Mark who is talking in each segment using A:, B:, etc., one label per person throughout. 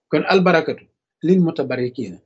A: kon albarakatu lil mutabarikiina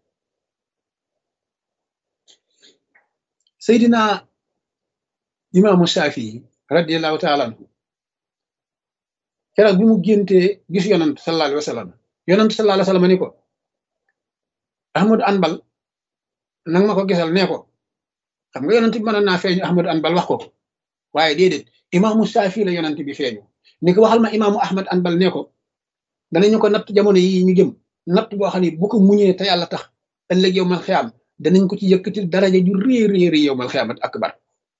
A: seydina imaamu Shafii radiallahu taala anhu keroog bi mu géntee gis yonant sallallahu alayhi wa sallam yonant sallallahu alayhi wa sallam ni ko ahmadu anbal nang ma ko gisal nee ko xam nga yonant bi mënoon naa feeñu ahmadu anbal wax ko ko waaye déedéet imaamu Shafii la yonant bi feeñu ni ko waxal ma imaamu ahmad anbal nee ko danañu ko natt jamono yi ñu jëm natt boo xam ne bu ko muñee te yàlla tax ëllëg yow mal xiyaam danañ ko ci yëkkatil daraja ju rëy rëy rëy yow mal xiyaamat akbar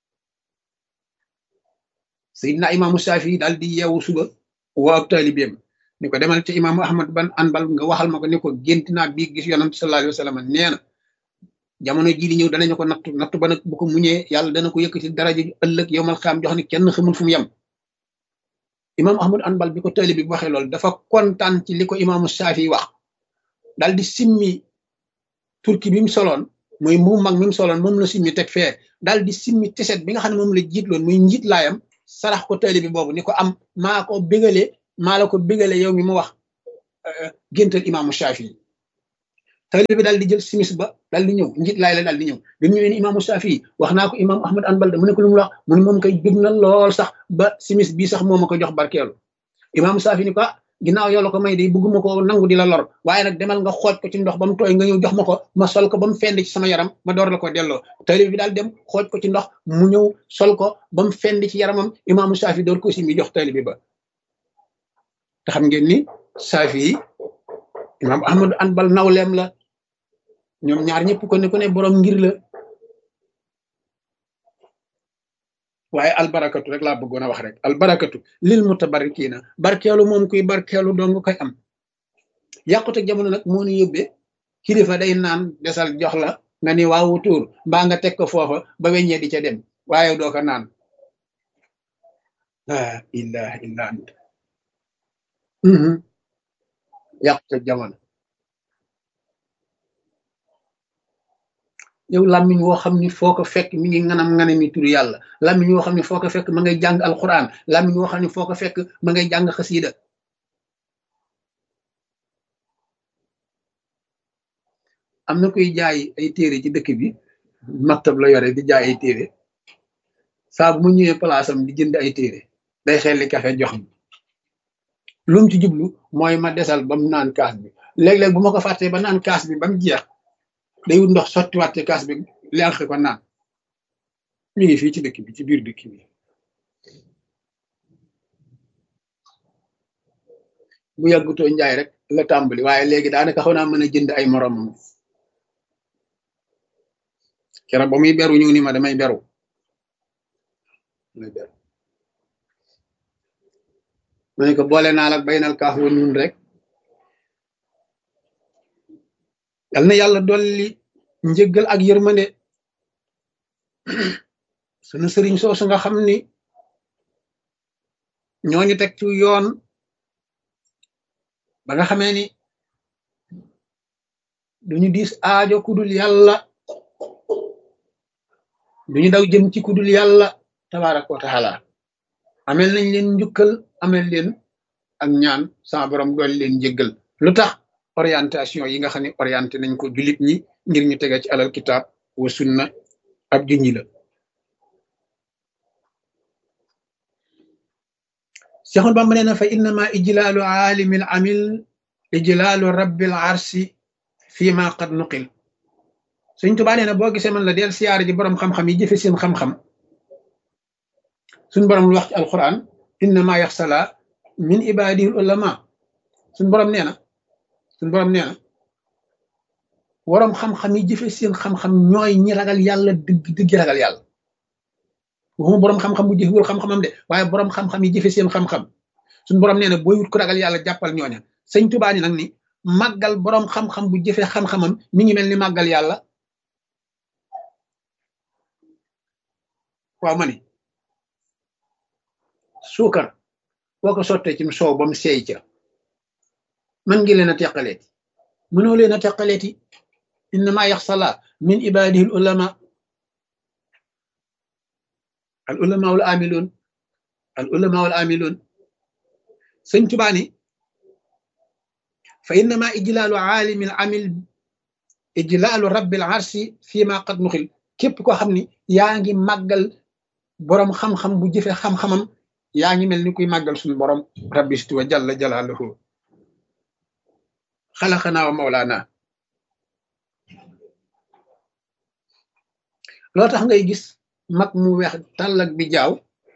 A: sayidna imaamu Shafii daal di yeewu suba woo ab taalibeem ni ko demal ci imaamu ahmad ban anbal nga waxal ma ko ni ko gént naa bii gis yonant sallallahu alayhi wa sallam nee na jamono jii di ñëw danañu ko nattu nattu ba nag bu ko muñee yàlla dana ko yëkkatil daraja ju ëllëg yow mal xiyaam jox ni kenn xamul fu mu yem imam ahmad anbal bi ko taalibe bi waxee loolu dafa kontaan ci li ko imaamu Shafii wax daal di simmi turki bi mu soloon mooy mu mag mi mu soloon moom la simmi teg fee daal di simmi tiset bi nga xam ne moom la jiitloon muy njiit laayam sarax ko taalibe bi boobu ni ko am maa ko bégalee maa la ko bégalee yow mi mu wax géntal imaamu Shafii taalibe bi daal di jël simis ba daal di ñëw njiit laay la daal di ñëw bi mu ñëwee ni imaamu Shafii wax naa ko imaamu ahmad anbal da mu ne ko lu mu wax mu ne moom koy bég na lool sax ba simis bii sax moo ma ko jox barkeelu imaamu Shafii ni ko ginnaaw yow la ko may de bëgguma ko nangu di la lor waaye nag demal nga xooj ko ci ndox ba mu tooy nga ñëw jox ma ko ma sol ko ba mu fend ci sama yaram ma door la ko delloo taalibe bi daal dem xooj ko ci ndox mu ñëw sol ko ba mu fend ci yaramam imaamu Shafii door ko si mi jox taalibe ba te xam ngeen ni Shafii imaamu ahmad anbal nawleem la ñoom ñaar ñëpp ko ne ku ne borom ngir la waaye albarakatu rek laa bëggoon a wax rek albarakatu lil mutabarikiina barkeelu moom kuy barkeelu dong koy am yàqute jamono nag moo ñu yóbbee kilifa day naan desal jox la nga ni waawu tuur mbaa nga teg ko foofa ba weññee di ca dem waaye doo ko naan laa ilaha illa ant yàqute jamono yow làmmiñ woo xam ni foo ko fekk mi ngi nganam nganami turu yàlla làmmiñ woo xam ne foo ko fekk ma ngay jàng alquran làmmiñ woo xam ne foo ko fekk ma ngay jàng xasiida am na koy jaay ay téere ci dëkk bi maktab la yore di jaay ay téere saa bu mu ñëwee palaasam di jënd ay téere day xelli kafe jox mi lum ci jublu mooy ma desal ba mu naan kaas bi léeg-léeg bu ma ko fàttee ba naan kaas bi ba mu jeex day wut ndox sottiwaat ci kaas bi lenq ko naan mi ngi fii ci dëkk bi ci biir dëkk bi bu yàggutoo njaay rek la tàmbali waaye léegi daanaka xaw naa mën a jënd ay moromam keroog ba muy beru ñu ni ma damay beru damay beru ma ne ko boole naa la baynal kaaf wa nun rek yal na yàlla dolli njëggal ak yërmande sunu sëriñ soosu nga xam ni ñooñu teg ci yoon ba nga xamee ni duñu diis aajo kudul yàlla duñu daw jëm ci kudul yàlla tabaraka wa taala amel nañ leen njukkal amel leen ak ñaan sama borom dolli leen njëggal lu tax orientation yi nga xam ne orienté nañ ko jullit ñi ngir ñu tege ci alal kitaab wa sunna ab junñi la Seexul Bamba nee na fa innama ijlaalu aalimil amil ijlaalu rabbil arsi fii ma qad nuqil Sëñ Tuubaa nee na boo gisee man la del siyaare ji boroom xam-xam yi jëfe seen xam-xam suñ boroom lu wax ci alquran innama yaxsala min ibadihil ulama suñ boroom nee na suñ boroom nee na waroom xam-xam yi jëfe seen xam-xam ñooy ñi ragal yàlla dëgg dëgg ragal yàlla waxuma boroom xam-xam bu jëfewul xam-xamam de waaye boroom xam-xam yi jëfe seen xam-xam suñ boroom nee na booy wut ko ragal yàlla jàppal ñooña sëñ Tuubaa ni nag ni màggal boroom xam-xam bu jëfe xam-xamam mi ngi mel ni màggal yàlla waaw ma ni suukar boo ko sottee ci soow ba mu seey ca man ngi leen a teqaleeti mënoo leen a teqaleeti innama yaxsala min ibadihi al ulama al ulama wal amiloon al ulama wal amiloon sëñ Tuubaa ni fa innama ijlaalu aalimi al amil ijlaalu rabbil arsi fii ma qad nuxil képp koo xam ni yaa ngi màggal boroom xam-xam bu jëfe xam-xamam yaa ngi mel ni kuy màggal suñu borom rabbi situ wa jalla jalaaluhu xalaqanaa wa mawlaana loo tax ngay gis mag mu weex tàllak bi jaaw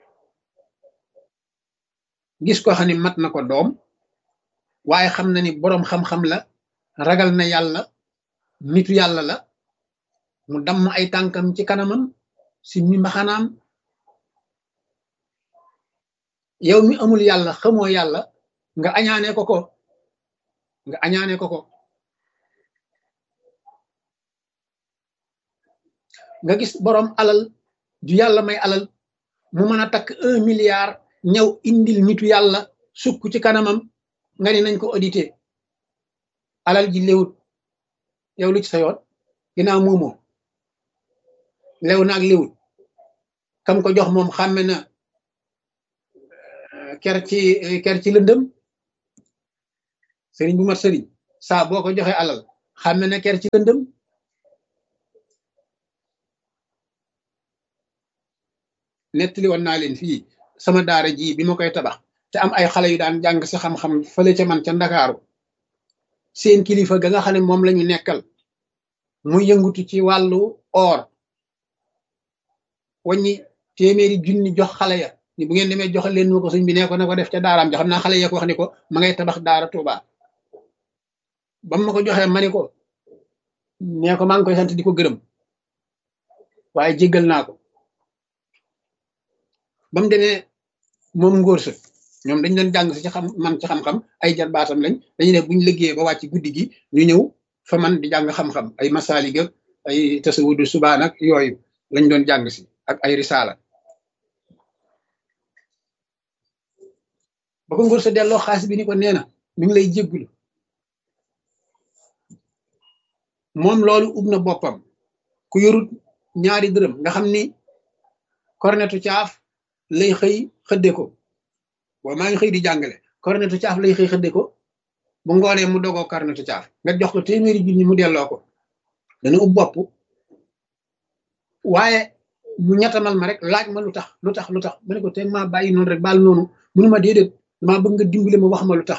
A: gis ko xam ne mat na ko doom waaye xam na ni boroom xam-xam la ragal na yàlla nitu yàlla la mu damm ay tànkam ci kanamam si mi mbaxanaam yow mi amul yàlla xamoo yàlla nga añaane ko ko nga añaane ko ko nga gis boroom alal ju yàlla may alal mu mën a takk un milliard ñëw indil nitu yàlla sukk ci kanamam nga ni nañ ko audité alal ji léwut yow lu ci sa yoon ginnaaw moomoo lew na ak léwut kam ko jox moom xàmme na ker ci ker ci lëndëm sëriñ bu mat sëriñ saa boo ko joxee alal xàmme na ker ci lëndëm nettali woon naa leen fii sama daara ji bi ma koy tabax te am ay xale yu daan jàng si xam-xam fële ca man ca ndakaaru seen kilifa ga nga xam ne moom la ñu nekkal muy yëngutu ci wàllu or waññi téeméeri junni jox xale ya ni bu ngeen demee joxe leen ma ko sëñ bi nee ko na ko def ca daaraam ja xam naa xale ya ko wax ni ko ma ngay tabax daara Tuuba ba ma ko joxee ma ni ko nee ko maa ngi koy sant di ko gërëm waaye jéggal naa ko ba mu demee moom ngóor sa ñoom dañ leen jàng si ci xam man ci xam-xam ay jar baatam lañ dañu ne buñ liggéeyee ba wàcc guddi gi ñu ñëw fa man di jàng xam-xam ay masaalik ak ay tasawudu subaan ak yooyu lañ doon jàng si ak ay risaala ba ko ngóor sa delloo xaalis bi ni ko nee na mi ngi lay jéggulu moom loolu ub na boppam ku yorut ñaari dërëm nga xam ni kornetu caaf lay xëy xëdde ko waaw maa ngi xëy di jàngale kornetu caaf lay xëy xëdde ko bu ngoonee mu dogoo kornetu caaf nga jox ko téeméeri junni mu delloo ko dana ub bopp waaye mu ñettamal ma rek laaj ma lu tax lu tax lu tax ma ne ko te maa bàyyi noonu rek baal noonu munu ma déedéet damaa bëgg nga dimbali ma wax ma lu tax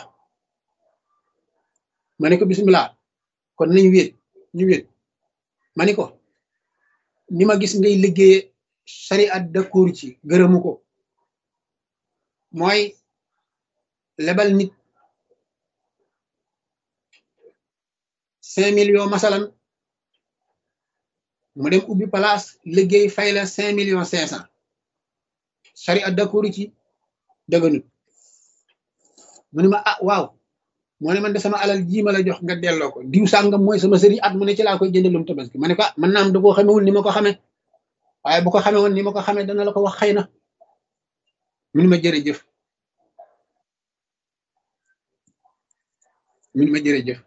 A: ma ne ko bisimilah kon nañ wéet ñu wéet ma ni ko ni ma gis ngay liggéeye sariat d'accord ci gërëmu ko mooy lebal nit cinq millions masalan mu dem ubbi place liggéey fay la cinq millions cinq cent sariat d'accord ci dëgganut mu ne ma ah waaw moo ne man de sama alal jii ma la jox nga delloo ko diw sàngam mooy sama sëriñ at mu ne ci laa koy jëndalum tabaski ma ne ko ah man naam da koo xamewul ni ma ko xamee waaye bu ko xamee woon ni ma ko xamee dana la ko wax xëy na mu ni ma jërëjëf mu ni ma jërëjëf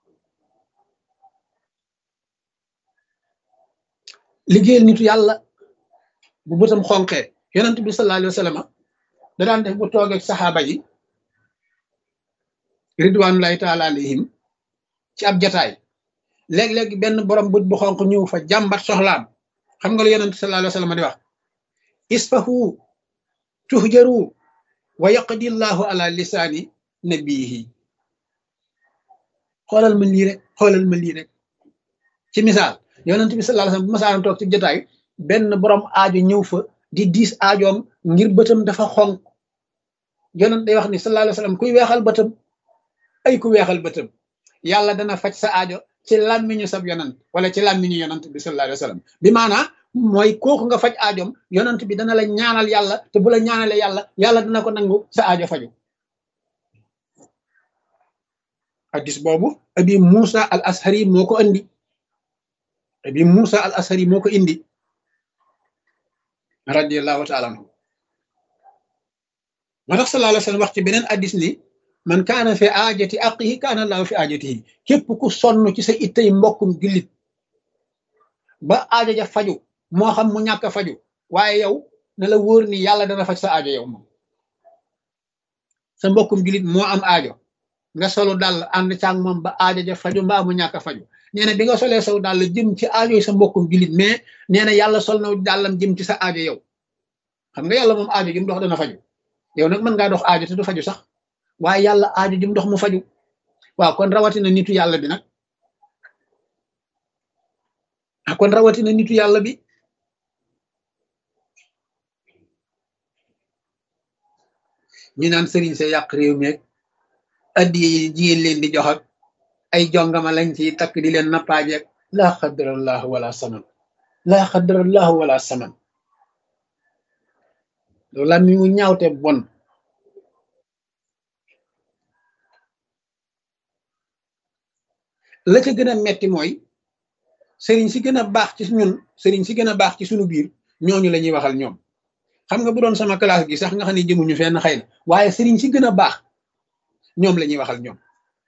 A: liggéeyal nitu yàlla bu bëtam xonqee yonent bi sallallahu alayhi wa sallam da daan def bu toogeeg saxaaba yi ridwanullahi taala alayhim ci ab jataay léeg-léeg benn borom bët bu xonq ñëw fa jàmbat soxlaam xam nga lu yonent sallallahu alayhi wa sallam di wax isfahu tuhjaru wa yaqdi llahu ala lisaani nabiyihi xoolal ma lii rek xoolal ma lii rek ci misaal yonent bi sallallahu alayhi wa sallam bu masaan toog ci jotaay benn borom aajo ñëw fa di diis aajoom ngir bëtam dafa xonq yonent day wax ni sallallahu alayhi wa sallam kuy weexal bëtam ay ku weexal bëtam yàlla dana faj sa aajo ci làmmiñu sab yonant wala ci làmmiñu yonant bi sallallahu alayhi wa sallam bi maanaa mooy kooku nga faj aajoom yonant bi dana la ñaanal yàlla te bu la ñaanale yàlla yàlla dana ko nangu sa aajo faju hadis boobu abi Musa al ashari moo ko indi abi Musa al ashari moo ko indi radiallahu taala anhu moo tax sallallahu alayhi wa sallam wax ci beneen hadis ni man kaana fi aajati aqihi kaana allahu fi aajatihi képp ku sonn ci sa ittay mbokkum jullit ba aajo ja faju moo xam mu ñàkk a faju waaye yow na la wóor ni yàlla dana faj sa aajo yow moom sa mbokkum jullit moo am aajo nga solu dàll ànd caag moom ba aajo ja faju mbaa mu ñàkk a faju nee na bi nga solee saw dàll jëm ci aajo sa mbokkum jullit mais nee na yàlla sol na dàllam jëm ci sa aajo yow xam nga yàlla moom aajo jëm dox dana faju yow nag mën ngaa dox aajo te du faju sax waaye yàlla aajo jëm dox mu faju waaw kon rawatina nitu yàlla bi nag ah kon rawatina nitu yàlla bi ñu naan sëriñ sa yàq réew mi addi yi jigéen leen di jox ak ay jongama lañ ci takk di leen nappaajeeg laa xadarallahu wala saman laa xadarallahu wala saman loolu la mi mu ñaawte bon la ca gën a metti mooy sëriñ si gën a baax ci ñun sëriñ si gën a baax ci suñu biir ñooñu la ñuy waxal ñoom xam nga bu doon sama classe gi sax nga xam ne jëmuñu fenn xëy na waaye sëriñ si gën a baax ñoom la ñuy waxal ñoom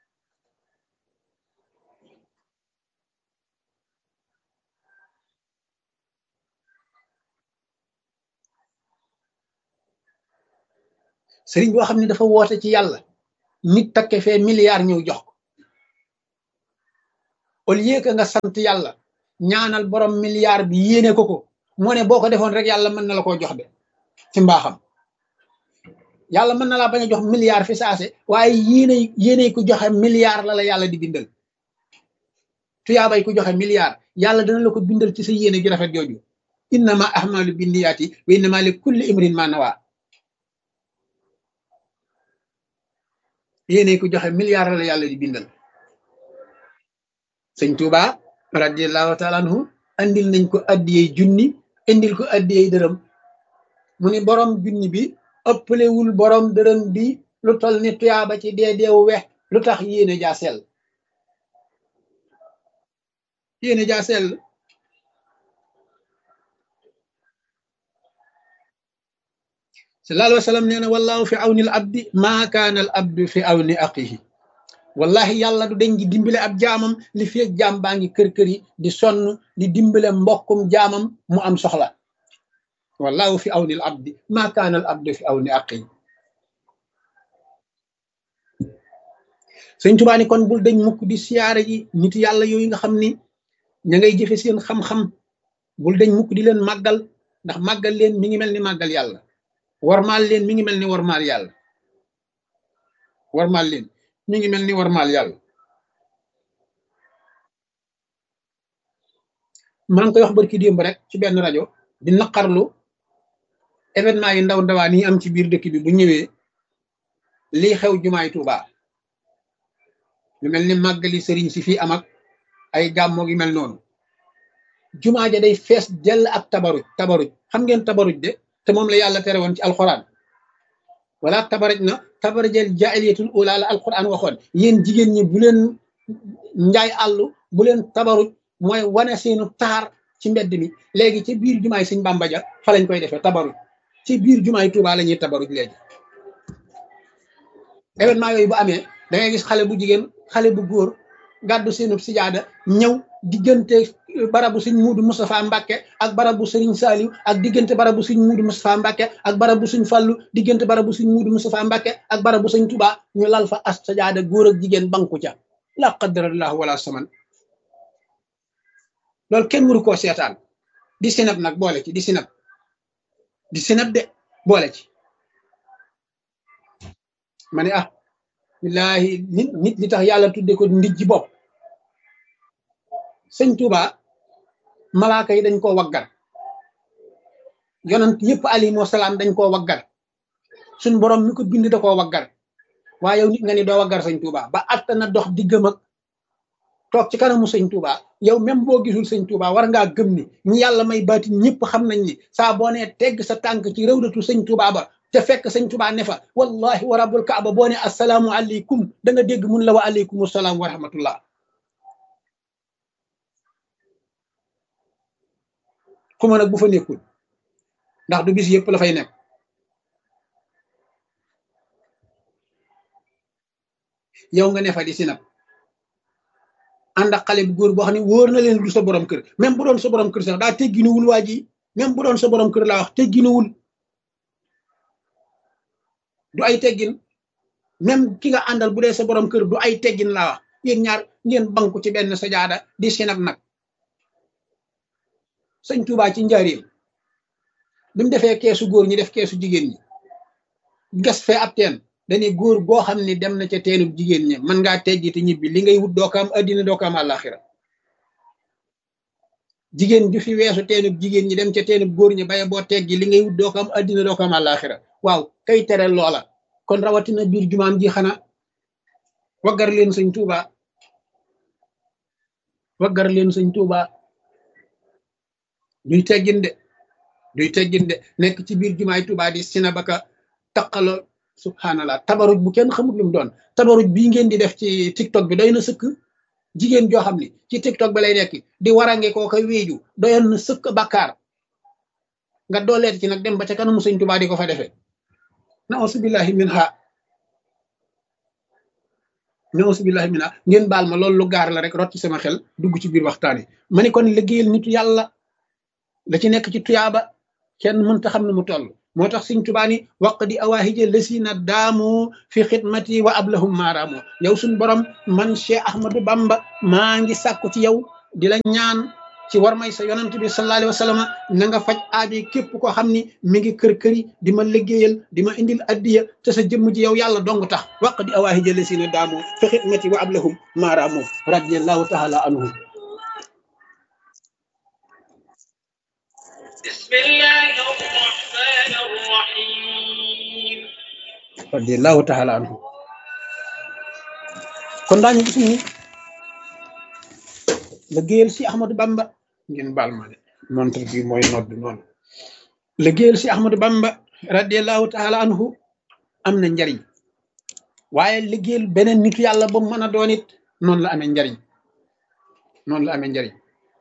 A: sëriñ boo xam ne dafa woote ci yàlla nit takke fee milliard ñëw jox ko au lieu que nga sant yàlla ñaanal borom milliard bi yéene ko ko moo ne boo ko defoon rek yàlla mën na la koo jox de ci mbaaxam yàlla mën na laa bañ a jox milliard fi saase waaye yéene yéene ku joxe milliard la la yàlla di bindal tuyaabay ku joxe milliard yàlla dana la ko bindal ci sa yéene ju rafet jooju innama ahmalu binniyaati wa innama li kulli imrin ma nawa yéene ku joxe milliard la la yàlla di bindal sëñ Tuuba radiallahu taala anhu andil nañ ko addiyey junni indil ko addiyey dërëm mu ni borom junni bi ëppalewul borom dërëm bi lu tol ni tuyaaba ci dee deewu wex lu tax yéene jaa sell yéene jaa sell sallallahu alayhi wa sallam nee na wallahu fi awni al abdi maa kaana al abdu fi awni aqihi wallahi yàlla du deñ di dimbale ab jaamam li feeg jaam baa ngi kër-kër yi di sonn di dimbale mbokkum jaamam mu am soxla wallahu fi awni al abdi maa kaana al abdu fi awni aqihi sëñ Tuubaa ni kon bul dañ mukk di siyaare ji nit yàlla yooyu nga xam ni ña ngay jëfe seen xam-xam bul dañ mukk di leen màggal ndax màggal leen mi ngi mel ni màggal yàlla warmaal leen mi ngi mel ni warmaal yàlla warmaal leen mi ngi mel ni warmaal yàlla maa ngi koy wax barki démb rek ci benn rajo di naqarlu événement yi ndaw ndawaan yi am ci biir dëkk bi bu ñëwee lii xew jumaay Tuubaa lu mel ni màggali sëriñ si fii am ak ay gàmmoo gi mel noonu jumaa ja day fees dell ak tabaruj tabaruj xam ngeen tabaruj de te moom la yàlla tere woon ci alxuraan wala tabaraj na tabarajal jaahiliyatul ula la alxuraan waxoon yéen jigéen ñi bu leen njaay àllu bu leen tabaruj mooy wane seenu taar ci mbedd mi léegi ci biir jumaay sëñ Bàmba ja fa lañ koy defee tabaruj ci biir jumaay Tuubaa la ñuy tabaruj léegi événement yooyu bu amee da ngay gis xale bu jigéen xale bu góor gàddu seenu sijaada ñëw diggante barabu sëñ muudu Moustapha Mbacke ak barabu sëriñ Saliou ak diggante barabu sëñ muudu Moustapha Mbacke ak barabu sëñ Fallu diggante barabu sëñ muudu Moustapha Mbacke ak barabu sëñ Touba ñu lal fa as sajaada góor ak jigéen banku ca la qadarallahu wala saman loolu kenn waru koo seetaan di sinab nag boole ci di sinab di sinab de boole ci ma ne ah billahi nit nit li tax yàlla tudde ko ndijji bopp sëñ Touba malaaka yi dañ koo waggar yonent yëpp alayhimu salaam dañ koo waggar suñ borom mi ko bind da koo waggar waaye yow nit nga ni doo waggar sëñ Touba ba atta na dox diggam ak toog ci kanamu sëñ Touba yow même boo gisul sëñ Touba war ngaa gëm ni ñi yàlla may baati ñëpp xam nañ ni saa boo nee tegg sa tànk ci rëwdatu sëñ Touba ba te fekk sëñ Touba ne fa wallahi wa rabbul kaaba boo ne assalaamu aleykum da nga dégg mun la wa aleykum salaam wa rahmatullah xuma nag bu fa nekkul ndax du bis yëpp la fay nekk yow nga ne fa di sinab ànd ak xale bu góor boo xam ne wóor na leen du sa borom kër même bu doon sa borom kër sax daa tegginuwul waa ji même bu doon sa borom kër laa wax tegginuwul du ay teggin même ki nga àndal bu dee sa borom kër du ay teggin laa wax yéen ñaar ngeen banku ci benn sajaada di sinab nag sëñ Tuubaa ci njaareem bi mu defee keesu góor ñi def keesu jigéen ñi gas fee ab teen dañuy góor goo xam ne dem na ca teenub jigéen ñi mën ngaa teggi te ñibbi li ngay wut doo ko am addina doo ko am àllaaxira jigéen ju fi weesu teenub jigéen ñi dem ca teenub góor ñi baye boo teggi li ngay wut doo ko am addina doo ko am àllaaxira waaw kay tere loola kon rawatina biir jumaam ji xanaa waggar leen sëñ Tuubaa waggar leen sëñ Tuubaa duy teggin de duy teggin de nekk ci biir jumaay Tuubaa di sina baka taqaloo subhanallah tabaruj bu kenn xamut lu mu doon tabaruj bii ngeen di def ci tiktok bi doy na sëkk jigéen joo xam ne ci tiktok bi lay nekk di warange koo koy wéeju doyoon na sëkk bakkaar nga dooleet ci nag dem ba ca kanamu sëñ Tuubaa di ko fa defee nausu billahi min ha nausu billahi min ha ngeen baal ma loolu lu gaar la rek rot ci sama xel dugg ci biir waxtaan yi ma ni kon liggéeyal nitu yàlla la ci nekk ci tuyaaba kenn mënta xam ne mu toll moo tax Sëñ Tuubaa ni waq di awaahija lësina daamu fi xidmati wa ablahum maaraamu yow suñ borom man Cheikh Ahmadou Bamba maa ngi sàkku ci yow di la ñaan ci war may sa yonant bi sallallahu alayhi wa sallam na nga faj aajo képp koo xam ni mi ngi kër-këri di ma liggéeyal di ma indil addiya te sa jëmm ji yow yàlla dong tax waq di awaahija lësina daamu fi xidmati wa ablahum maaraamu radiallahu taala anhum
B: بسم الله الرحمن الرحيم
A: radiallahu taala anhu kon daañu gis ni liggéeyal si Ahmadou Bamba ngeen baal ma de montre bi mooy nodd noonu liggéeyal si Ahmadou Bamba radiallahu taala anhu am na njariñ waaye liggéeyal beneen nitu yàlla ba mu mën a doon it noonu la amee njariñ noonu la amee njariñ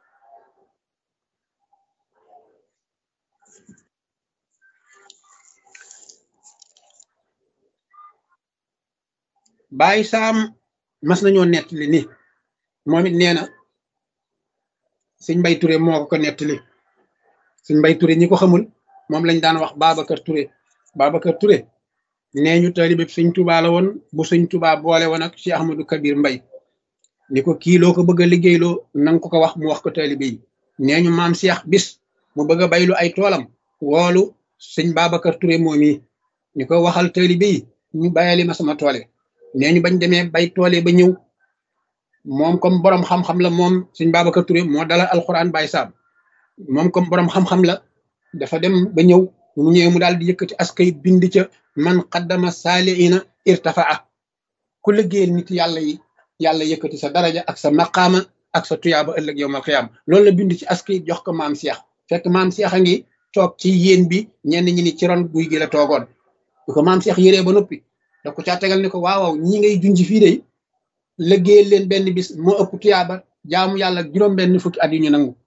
A: Baay Saam mas nañoo nettali ni moom it nee na sëñ Mbay Ture moo ko ko nettali sëñ Mbay Ture ñi ko xamul moom lañ daan wax Babacar Ture Babacar Ture nee ñu taalibe sëñ Tuubaa la woon bu sëñ Tuubaa boole woon ak Cheikh Ahmadou Kabir Mbay ni ko kii loo ko bëgg a liggéeyloo nanga ko ko wax mu wax ko taalibe yi nee ñu maam Cheikh bis mu bëgg a baylu ay toolam woolu sëñ Babacar Ture moom yi ni ko waxal taalibe yi ñu bayali ma sama toole nee ñu bañ demee bay toole ba ñëw moom comme borom xam-xam la moom sëñ Babacar Touré moo dalal alxuraan Baye Sam moom comme borom xam-xam la dafa dem ba ñëw mu ñëwee mu daal di yëkkati askay bind ca man qaddama saaliina irtafaa ku liggéeyal nit yàlla yi yàlla yëkkati sa daraja ak sa maqaama ak sa tuyaaba ëllëg yowmal xiyaam loolu la bind ci askay jox ko maam Cheikh fekk maam Cheikh a ngi toog ci yéen bi ñenn ñi ni ci ron guy gi la toogoon bu ko maam Cheikh yëree ba noppi. da ko caa tegal ni ko waaw waaw ñi ngay junj fii de liggéeyal leen benn bis moo ëpp tuyaaba jaamu yàlla juróom benn fukki at yu ñu nangu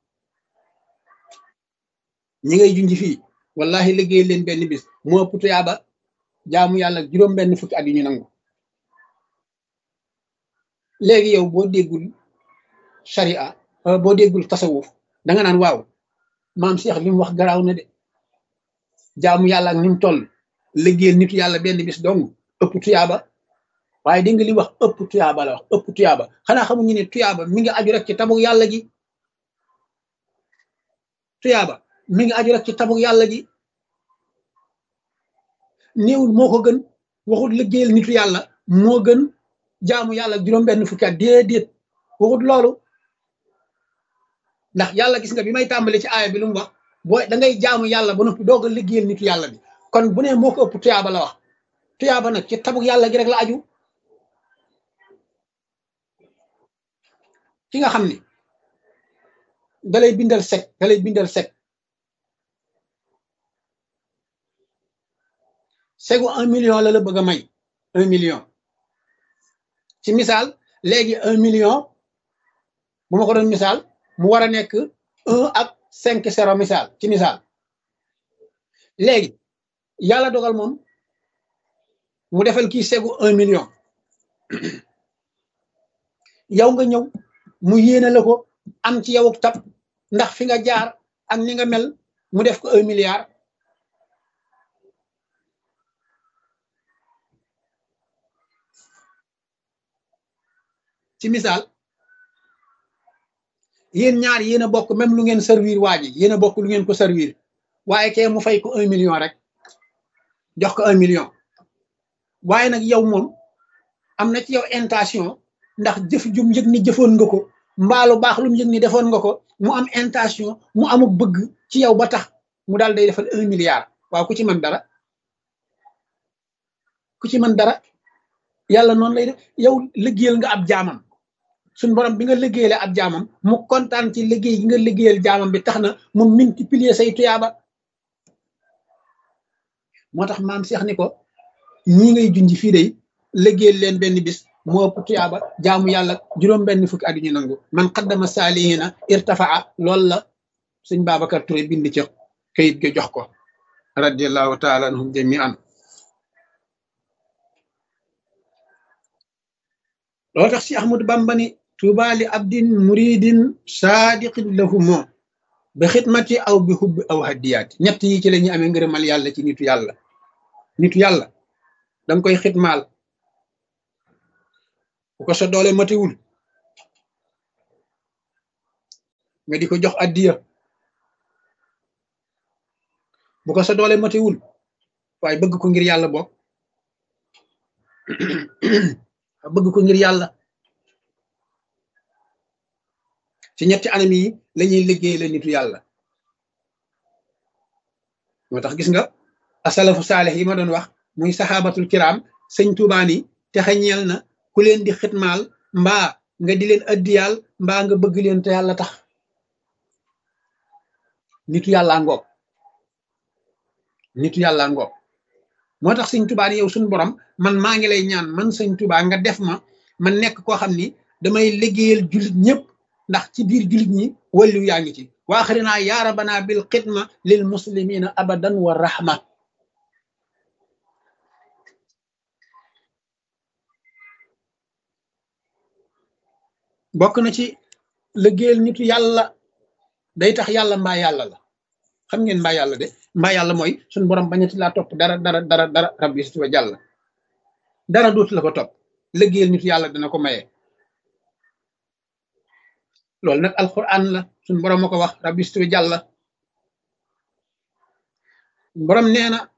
A: ñi ngay junj fii wallahi liggéeyal leen benn bis moo ëpp tuyaaba jaamu yàlla juróom benn fukki at yu ñu nangu léegi yow boo déggul sharia boo déggul tasawuf da nga naan waaw maam Cheikh li mu wax garaaw na de jaamu yàlla ak ni mu toll liggéeyal nitu yàlla benn bis dong ëpp tuyaaba waaye di nga li wax ëpp tuyaaba la wax ëpp tuyaaba xanaa xamuñu ne tuyaaba mi ngi aju rek ci tabuk yàlla gi tuyaaba mi ngi aju rek ci tabuk yàlla gi néewul moo ko gën waxut liggéeyal nitu yàlla moo gën jaamu yàlla juróom benn fukki at déedéet waxut loolu ndax yàlla gis nga bi may tàmbali ci aaya bi lu mu wax boo da ngay jaamu yàlla ba noppi doog a liggéeyal nitu yàlla bi kon bu ne moo ko ëpp tuyaaba la wax tuyaaba nag ci tabuk yàlla gi rek la aju ki nga xam ni dalay bindal sec dalay bindal sec segu un million la la bëgg a may un million ci misaal léegi un million bu ma ko doon misaal mu war a nekk un ak cinq zéro misaal ci misaal léegi yàlla dogal moom mu defal kii segu un million yow nga ñëw mu yéene la ko am ci yow tab ndax fi nga jaar ak ni nga mel mu def ko un milliard ci misaal yéen ñaar yéen a bokk même lu ngeen servir waa ji yéen a bokk lu ngeen ko servir waaye kee mu fay ko un million rek jox ko un million waaye nag yow moom am na ci yow intention ndax jëf jum yëg ni jëfoon nga ko mbaalu baax lu mu yëg ni defoon nga ko mu am intention mu amuk bëgg ci yow ba tax mu daal day defal un milliard waaw ku ci mën dara ku ci mën dara yàlla noonu lay def yow liggéeyal nga ab jaamam suñ borom bi nga liggéeyale ab jaamam mu kontaan ci liggéey gi nga liggéeyal jaamam bi tax na mu multiplier say tuyaaba moo tax maam Seex ni ko ñii ngay junj fii de liggéeyal leen benn bis moo ëpp tuyaaba jaamu yàlla juróom benn fukki at ñu nangu man qaddama saalihina irtafaa loolu la sëñ Babacar Touré bind ci kayit ga jox ko radiallahu taala anhum jamian loolu tax si Ahmadu Bamba ni tuuba li abdin muridin saadiqin lahu moo bi xidmati aw bi hubbi aw haddiyaati ñett yi ci la ñuy amee ngërëmal yàlla ci nitu yàlla nitu yàlla danga koy xidmaal bu ko sa doole matiwul nga di ko jox addiya bu ko sa doole matiwul waaye bëgg ko ngir yàlla bokk bëgg ko ngir yàlla ci ñetti anam yi lañuy liggéey la nitu yàlla moo tax gis nga asalafu saalix yi ma doon wax muy saxaabatul kiram sëñ tuubaani te xañeel na ku leen di xitmaal mbaa nga di leen addiyaal mbaa nga bëgg leen te yàlla tax nitu yàlla ngoog nitu yàlla ngoog moo tax sëñ tubaa ni yow suñu borom man maa ngi lay ñaan man sëñ tubaa nga def ma man nekk koo xam ni damay liggéeyal jullit ñëpp ndax ci biir jullit ñi wàllu yaa ngi ci waaxarinaa yaa rabbana bil xidma lil muslimina abadan wa rahma bokk na ci liggéeyal nitu yàlla day tax yàlla mbaa yàlla la xam ngeen mbaa yàlla de mbaa yàlla mooy suñu borom bañati laa topp dara dara dara dara rabbi si wa jàll dara dootu la ko topp liggéeyal nitu yàlla dana ko maye loolu nag alquran la suñu borom ma ko wax rabbi si wa jàll borom nee na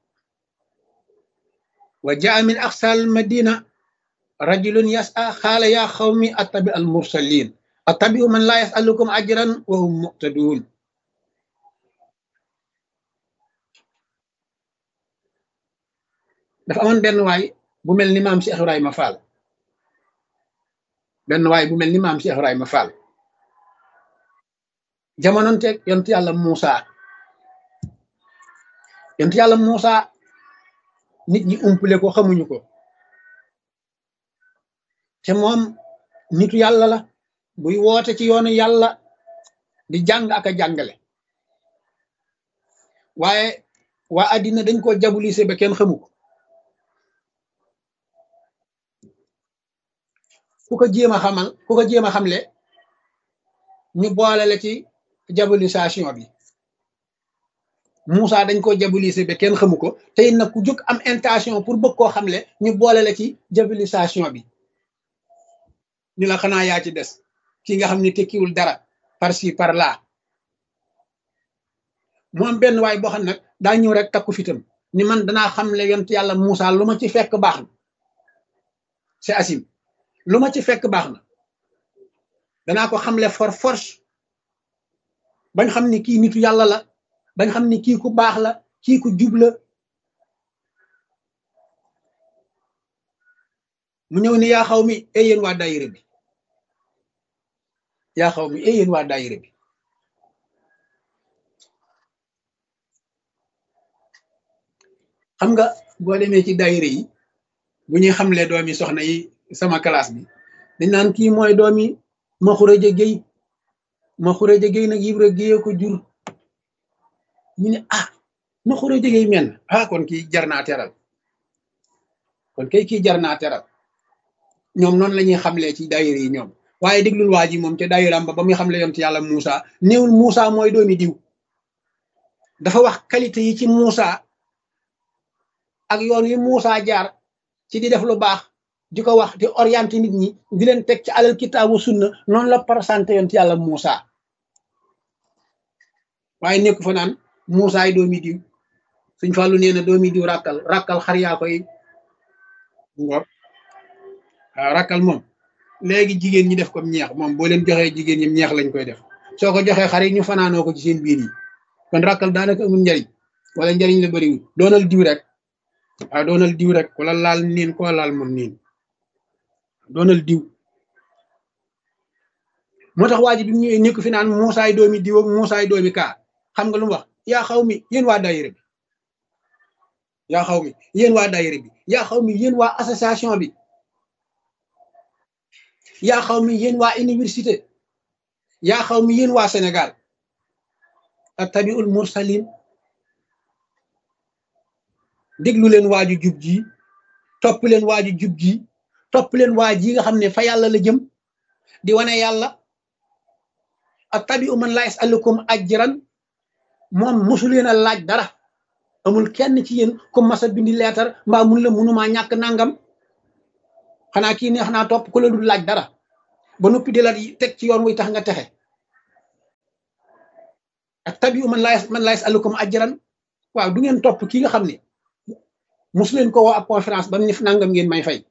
A: wa jaa min aqsal madina rajulun yas'a xaala yaa xawmi attabi al mursalin attabi'u man laa yasalukum ajran wa hum muqtadun dafa amoon benn waay bu mel ni maam Cheikh Ibrahima Fall benn waay bu mel ni maam Cheikh Ibrahima Fall jamononteeg yontu yàlla Muusa yontu yàlla Muusa nit ñi umpule ko xamuñu ko te moom nitu yàlla la buy woote ci yoonu yàlla di jàng ak a jàngale waaye waa addina dañ ko jabulise ba kenn xamu ko ku ko jéem a xamal ku ko jéem a xamle ñu boole la ci jabulisation bi Moussa dañ ko jabulise ba kenn xamu ko te it nag ku jóg am intention pour bëgg koo xamle ñu boole la ci jabulisation bi ñu la xanaa yaa ci des ki nga xam ne tekkiwul dara par ci par là mu am benn waay boo xam nag daa ñëw rek takku fitam ni man danaa xamle yont yàlla Moussa lu ma ci fekk baax na c'est asim lu ma ci fekk baax na danaa ko xamle for force bañ xam ni kii nitu yàlla la bañ xam ni kii ku baax la kii ku jub la mu ñëw ni yaa xaw mi ay yéen waa daayira bi yaa xaw mi ay yéen waa daayira bi xam nga boo demee ci daayira yi bu ñuy xamle doomi soxna yi sama classe bi dañ naan kii mooy doomi ma xureja géy ma xureja géy nag yibra géye ko jur ñu ne ah ma xureja géy men ah kon kii jar naa teral kon kay kii jar naa teral ñoom noonu la ñuy xamlee ci daayira yi ñoom waaye déglul waa ji moom ca daayiraam ba ba muy xamle yonent yàlla Moussa néewul Moussa mooy doomi diw dafa wax qualité yi ci Moussa ak yoon wi Moussa jaar ci di def lu baax di ko wax di orienté nit ñi di leen teg ci alal kitaabu sunna noonu la présenté yoon ci yàlla Moussa waaye nekk fa naan Moussa ay doomi diw suñ fàllu nee na doomi diw ràkkal ràkkal xar yaa koy ngor waaw ràkkal moom léegi jigéen ñi def comme ñeex moom boo leen joxee jigéen ñi ñeex lañ koy def soo ko joxee xar yi ñu fanaanoo ko ci seen biir yi kon ràkkal daanaka amul njariñ wala njariñ la bëriwul doonal diw rek waaw doonal diw rek wala laal niin ko laal moom niin doonal diw moo tax waa ji bi mu ñëwee nekk fi naan muusaay doomi diw ak muusaay doomi kaa xam nga lu mu wax yaa xaw mi yéen waa daayira bi yaa xaw mi yéen waa daayira bi yaa xaw mi yéen waa association bi yaa xaw mi yéen waa université yaa xaw mi yéen waa Sénégal attabiul mursalin déglu leen waaju jub ji topp leen waaju jub ji topp leen waa ji nga xam ne fa yàlla la jëm di wane yàlla attabiu man la yasalukum ajran moom mosu leen a laaj dara amul kenn ci yéen ku masa bindi leetar mbaa mun la munumaa ñàkk nangam xanaa kii neex naa topp ku la dul laaj dara ba noppi di la teg ci yoon wuy tax nga texe attabiu man la man la yasalukum ajran waaw du ngeen topp kii nga xam ne mosu leen ko woo ab conférence ba mu nif nangam ngeen may fay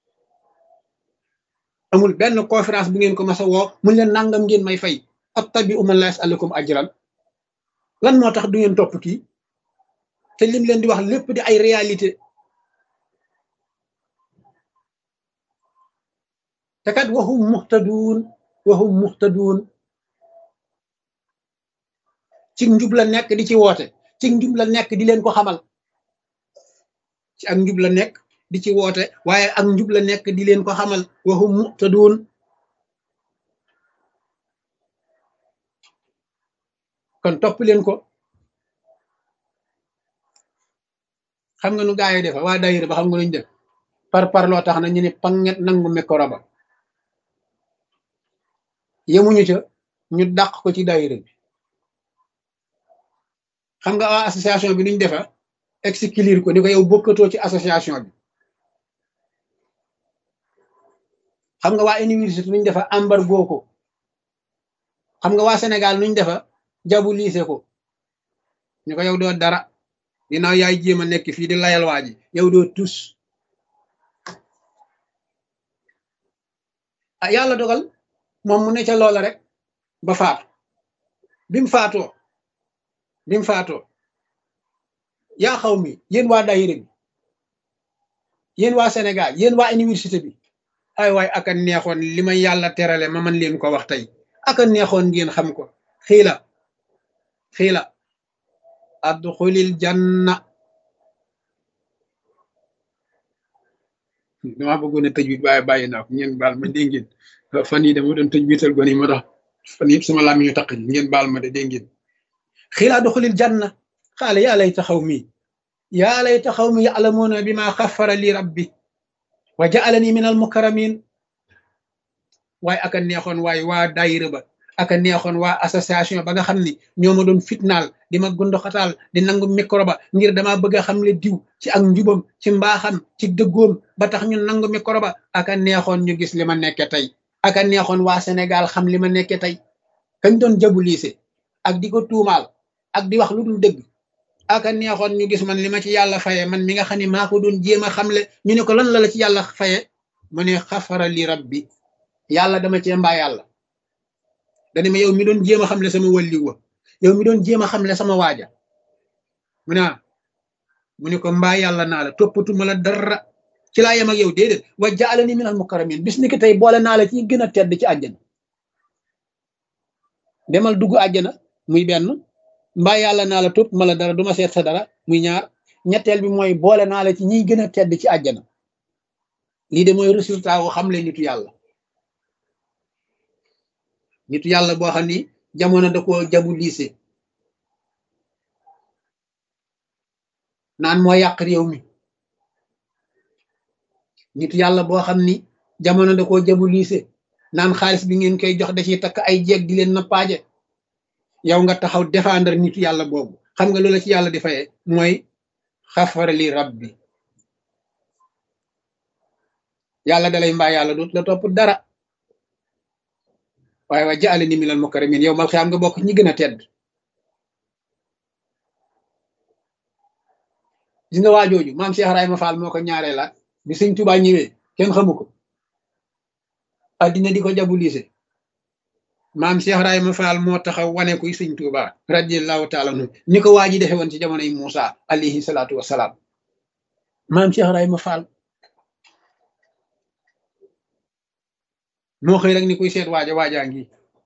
A: amul benn conférence bu ngeen ko mas a woo mun leen nangam ngeen may fay attabi'u man la yas'alukum ajran lan moo tax du ngeen topp kii te lim leen di wax lépp di ay réalité te kat waxum muxtaduun waxum muxtaduun ci njub la nekk di ci woote ci njub la nekk di leen ko xamal ci ak njub la nekk di ci woote waaye ak njub la nekk di leen ko xamal waxum muxtaduun kon topp leen ko xam nga nu gaa yi defa waa dayira ba xam nga nuñ def par par loo tax na ñu ne panget nangu micro ba yemuñu ca ñu dàq ko ci dayira bi xam nga waa association bi nuñ defa exclure ko ni ko yow bokkatoo ci association bi xam nga waa université nuñ defa embargo ko xam nga waa Sénégal nuñ defa jabu liise ko ñu ko yow doo dara dinaaw yaay jéem a nekk fii di layal waa ji yow doo tus ah yàlla dogal moom mu ne ca loola rek ba faatu bi mu faatoo bi mu faatoo yaa xaw mi yéen waa daayira bi yéen waa Sénégal yéen waa université bi ay waay aka neexoon li ma yàlla terale ma man leen ko wax tey aka neexoon ngeen xam ko xiila xiila adxulil janna dama bëggoon a tëj wit waaye bàyyi naa ko ngeen baal ma dégg ngeen fan yi dama doon tëj wital gone yi moo tax fan yëpp sama laam ñu taq ngeen baal ma de dégg ngeen xiila adxulil janna xaale yaa layta xaw mi yaa layta xaw mi ya'lamuuna bima xaffara li rabbi wa ja'alani min al mukarramin waaye aka neexoon waaye waa daayira ba aka neexoon waa association ba nga xam ni ñoo ma doon fitnaal di ma gundoxataal di nangu micro ba ngir dama bëgg a xam le diw ci ak njubam ci mbaaxam ci dëggoom ba tax ñu nangu micro ba aka neexoon ñu gis li ma nekke tey aka neexoon waa Sénégal xam li ma nekke tey kañ doon jabu liise ak di ko tuumaal ak di wax lu dul dëgg aka neexoon ñu gis man li ma ci yàlla faye man mi nga xam ne maa ko doon jéem a xamle ñu ne ko lan la la ci yàlla faye mu ne xafara li rabbi yàlla dama cee mbaa yàlla dani ma yow mi doon jéem a xamle sama wàlliw wa yow mi doon jéem a xamle sama waaja mu ne mu ne ko mbaa yàlla naa la toppatuma la dara ci laa yem ak yow déedéet wa jaalani minal mukarramin bis ni ki tey boole naa la ci gën a tedd ci àjjana demal dugg àjjana muy benn mbaa yàlla naa la topp ma la dara duma seet sa dara muy ñaar ñetteel bi mooy boole naa la ci ñiy gën a tedd ci àjjana lii de mooy résultat wu xamle nitu yàlla nitu yàlla boo xam ni jamono da ko jabu liise naan moo yàq réew mi nitu yàlla boo xam ni jamono da ko jabu liise naan xaalis bi ngeen koy jox da ciy takk ay jeeg di leen nappaaje yow nga taxaw défendre nitu yàlla boobu xam nga loola ci yàlla di faye mooy xafara li rabbi yàlla dalay mbaa yàlla dut la topp dara waaye wa jaale ni minal mukarramin yow mal xiyaam nga bokk ñi gën a tedd gis nga waa jooju maam Cheikh Ibrahima Fall moo ko ñaaree laat bi sëñ Tuubaa ñëwee kenn xamu ko addina di ko jabulise maam Cheikh Ibrahima Fall moo taxaw wane kuy sëñ Tuubaa radiyallahu taala anhu ni ko waa ji defe woon ci jamonoy Muusa alayhi salaatu wassalaam maam Cheikh Ibrahima Fall moo xëy rek ni kuy seet waaja waajaa ngi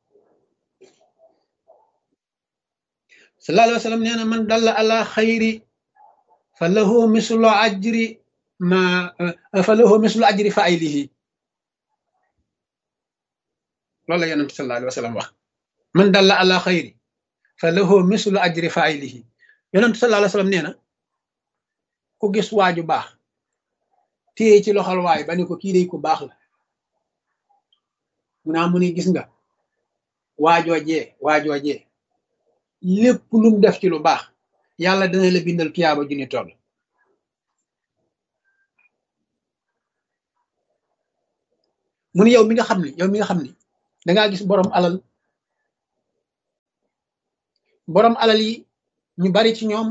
A: sallallahu alayhi wa sallam nee na man dalla ala xayri fa lahu mislu ajri ma fa lahu mislu ajri failihi loolu la yonent sallallahu alayhi wa sallam wax man dalla ala xayri fa lahu mislu ajri failihi yonent sallallahu alayhi wa sallam nee na ku gis waaju baax téye ci loxol waay ba ne ko kii day ku baax la mu naa mu ni gis nga waajoojee waajoojee lépp lum def ci lu baax yàlla dana la bindal tuyaaba ju ni toll mu ni yow mi nga xam ne yow mi nga xam ne dangaa gis borom alal borom alal yi ñu bari ci ñoom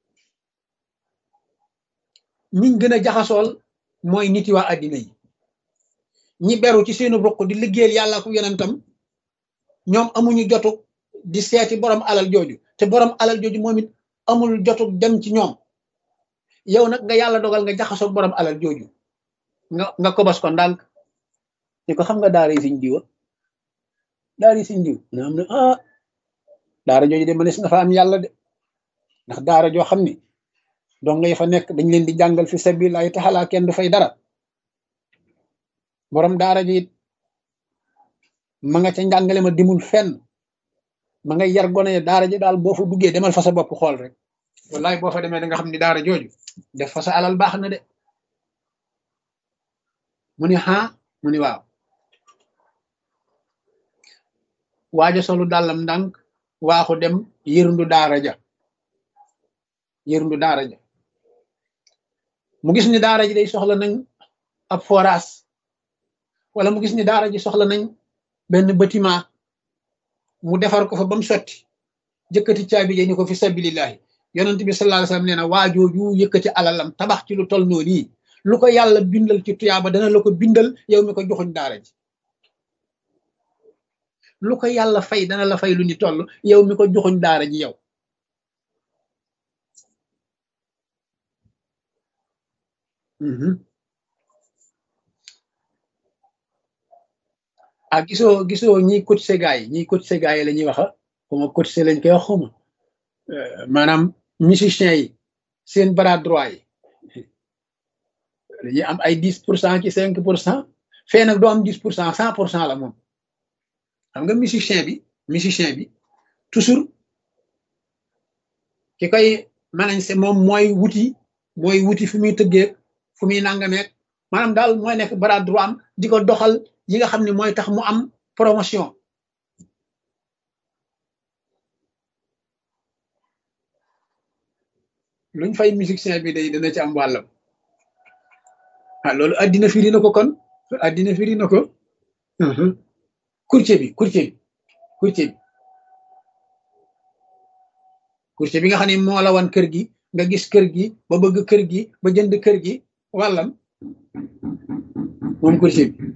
A: ñiñ gën a jaxasool mooy niti waa àddina yi ñi beru ci seenu ruq di liggéeyal yàlla ko yonentam ñoom amuñu jotu di seeti borom alal jooju te borom alal jooju moom it amul jotu dem ci ñoom yow nag nga yàlla dogal nga jaxasoo borom alal jooju nga nga kobos ko ndànk ni ko xam nga daara yi siñ diwa daara yi siñ diw na am na ah daara jooju de mënees nga fa am yàlla de ndax daara joo xam ni donc nga fa nekk dañ leen di jàngal fi sabilillahi taala kenn du fay dara borom daara ji it ma nga ca njàngale ma dimul fenn ma nga yar gone daara ji daal boo fa duggee demal fa sa bopp xool rek wallahi boo fa demee da nga xam ni daara jooju def fa sa alal baax na de mu ni ha mu ni waaw waaja solu dàllam ndànk waaxu dem yërndu daara ja yërndu daara ja mu gis ni daara ji day soxla nañ ab forage wala mu gis ni daara ji soxla nañ benn bâtiment mu defar ko fa ba mu sotti jëkkati caabi ja ni ko fi sabilillahi yonent bi sallallahu alayhi wasallam nee na waajooju yëkkati alalam tabax ci lu tol noonu yi lu ko yàlla bindal ci tuyaaba dana la ko bindal yow mi ko joxuñ daara ji lu ko yàlla fay dana la fay lu ni toll yow mi ko joxuñ daara ji yow ah gisoo gisoo ñiy cotisé gaay yi ñiy cotisé gaay yi la ñuy wax xuma cotisé lañ koy wax xuma maanaam musiciens yi seen bras droit yi dañuy am ay dix pour cent ci cinq pour cent fee nag doo am dix pour cent cent pour cent la moom xam nga musicien bi musicien bi toujours ki koy manañ se moom mooy wuti mooy wuti fu muy tëggeeg fu muy nangameeg maanaam daal mooy nekk bras droit am di ko doxal yi nga xam ne mooy tax mu am promotion luñ fay musicien bi day dana ci am wàllam ah loolu addina firi na ko kon addina firi na ko courtier bi courtier bi courtier bi courtier bi nga xam ne moo la wan kër gi nga gis kër gi ba bëgg kër gi ba jënd kër gi wàllam moom courtier bi